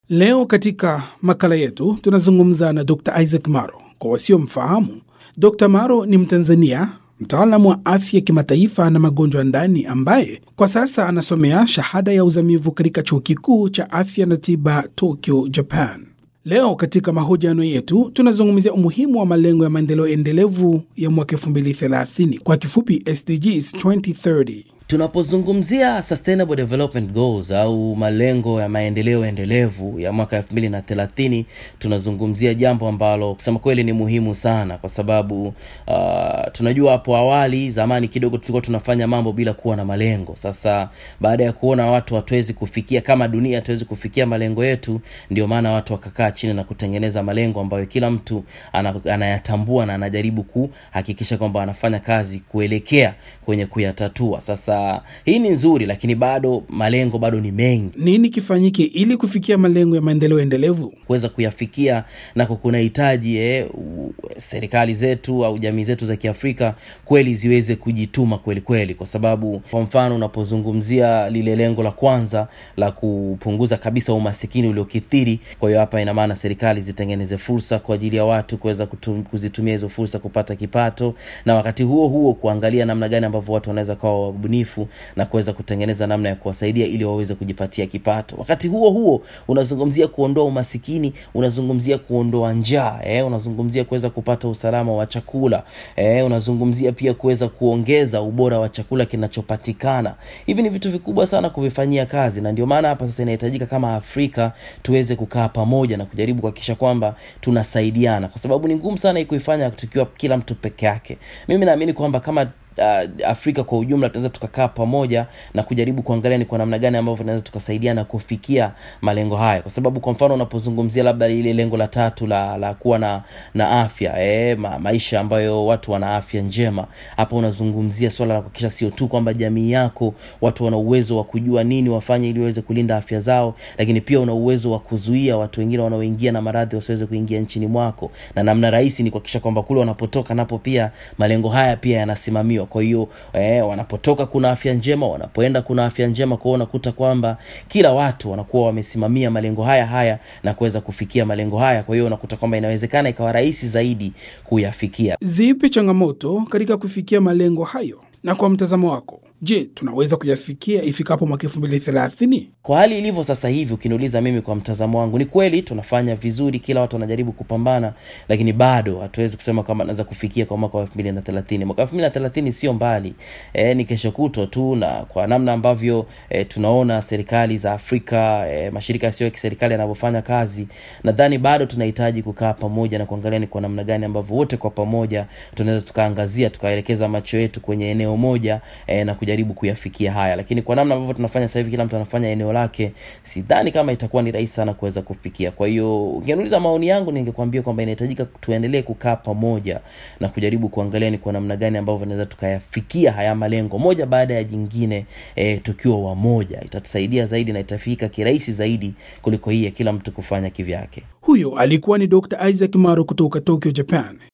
Leo katika makala yetu tunazungumza na Dr. Isaac Maro. Kwa wasiomfahamu, Dr. Maro ni Mtanzania, mtaalamu wa afya kimataifa na magonjwa ya ndani ambaye kwa sasa anasomea shahada ya uzamivu katika chuo kikuu cha afya na tiba Tokyo, Japan. Leo katika mahojiano yetu tunazungumzia umuhimu wa malengo ya maendeleo endelevu ya mwaka 2030 kwa kifupi SDGs 2030. Tunapozungumzia Sustainable Development Goals au malengo ya maendeleo endelevu ya mwaka 2030 tunazungumzia jambo ambalo kusema kweli ni muhimu sana, kwa sababu uh, tunajua hapo awali zamani kidogo tulikuwa tunafanya mambo bila kuwa na malengo. Sasa baada ya kuona watu hatuwezi kufikia kama dunia hatuwezi kufikia malengo yetu, ndio maana watu wakakaa chini na kutengeneza malengo ambayo kila mtu ana, anayatambua na anajaribu kuhakikisha kwamba anafanya kazi kuelekea kwenye kuyatatua. Sasa hii ni nzuri, lakini bado malengo bado ni mengi. Nini kifanyike ili kufikia malengo ya maendeleo endelevu? Kuweza kuyafikia nako kunahitaji eh, u- serikali zetu au jamii zetu za Kiafrika kweli ziweze kujituma kweli kweli, kwa sababu kwa mfano unapozungumzia lile lengo la kwanza la kupunguza kabisa umasikini uliokithiri, kwa hiyo hapa ina maana serikali zitengeneze fursa kwa ajili ya watu kuweza kutum- kuzitumia hizo fursa kupata kipato, na wakati huo huo kuangalia namna gani ambavyo watu wanaweza kawa wabunifu na kuweza kutengeneza namna ya kuwasaidia ili waweze kujipatia kipato. Wakati huo huo unazungumzia kuondoa umasikini, unazungumzia kuondoa njaa eh, unazungumzia kuweza kupata usalama wa chakula eh, unazungumzia pia kuweza kuongeza ubora wa chakula kinachopatikana. Hivi ni vitu vikubwa sana kuvifanyia kazi, na ndio maana hapa sasa inahitajika kama Afrika tuweze kukaa pamoja na kujaribu kuhakikisha kwamba tunasaidiana, kwa sababu ni ngumu sana hii kuifanya tukiwa kila mtu peke yake. Mimi naamini kwamba kama uh, Afrika kwa ujumla tunaweza tukakaa pamoja na kujaribu kuangalia ni kwa namna gani ambavyo tunaweza tukasaidiana kufikia malengo haya, kwa sababu kwa mfano unapozungumzia labda ile lengo la tatu la, la kuwa na, na afya eh, ma, maisha ambayo watu wana afya njema, hapo unazungumzia swala la kuhakikisha sio tu kwamba jamii yako watu wana uwezo wa kujua nini wafanye ili waweze kulinda afya zao, lakini pia una uwezo wa kuzuia watu wengine wanaoingia na maradhi wasiweze kuingia nchini mwako, na namna rahisi ni kuhakikisha kwamba kule wanapotoka napo pia malengo haya pia yanasimamiwa. Kwa hiyo eh, wanapotoka kuna afya njema, wanapoenda kuna afya njema. Kwa hiyo unakuta kwamba kila watu wanakuwa wamesimamia malengo haya haya na kuweza kufikia malengo haya. Kwa hiyo unakuta kwamba inawezekana ikawa rahisi zaidi kuyafikia. Zipi changamoto katika kufikia malengo hayo? Na kwa mtazamo wako, je, tunaweza kuyafikia ifikapo mwaka 2030? Kwa hali ilivyo sasa hivi, ukiniuliza mimi, kwa mtazamo wangu, ni kweli tunafanya vizuri, kila watu wanajaribu kupambana, lakini bado hatuwezi kusema kwamba naweza kufikia kwa mwaka wa 2030. Mwaka wa 2030 sio mbali, e, ni kesho kutwa tu, na kwa namna ambavyo e, tunaona serikali za Afrika e, mashirika yasiyo ya kiserikali yanavyofanya kazi, nadhani bado tunahitaji kukaa pamoja na kuangalia ni kwa namna gani ambavyo wote kwa pamoja tunaweza tukaangazia tukaelekeza macho yetu kwenye eneo moja e, na kujaribu kuyafikia haya, lakini kwa namna ambavyo tunafanya sasa hivi, kila mtu anafanya eneo lake, sidhani kama itakuwa ni rahisi sana kuweza kufikia. Kwa hiyo ungeniuliza maoni yangu, ningekwambia kwamba inahitajika tuendelee kukaa pamoja na kujaribu kuangalia ni kwa namna gani ambavyo tunaweza tukayafikia haya malengo moja baada ya jingine, e, tukiwa wamoja. Itatusaidia zaidi na itafika kirahisi zaidi kuliko hii ya kila mtu kufanya kivyake. Huyo alikuwa ni Dr. Isaac Maro kutoka Tokyo, Japan.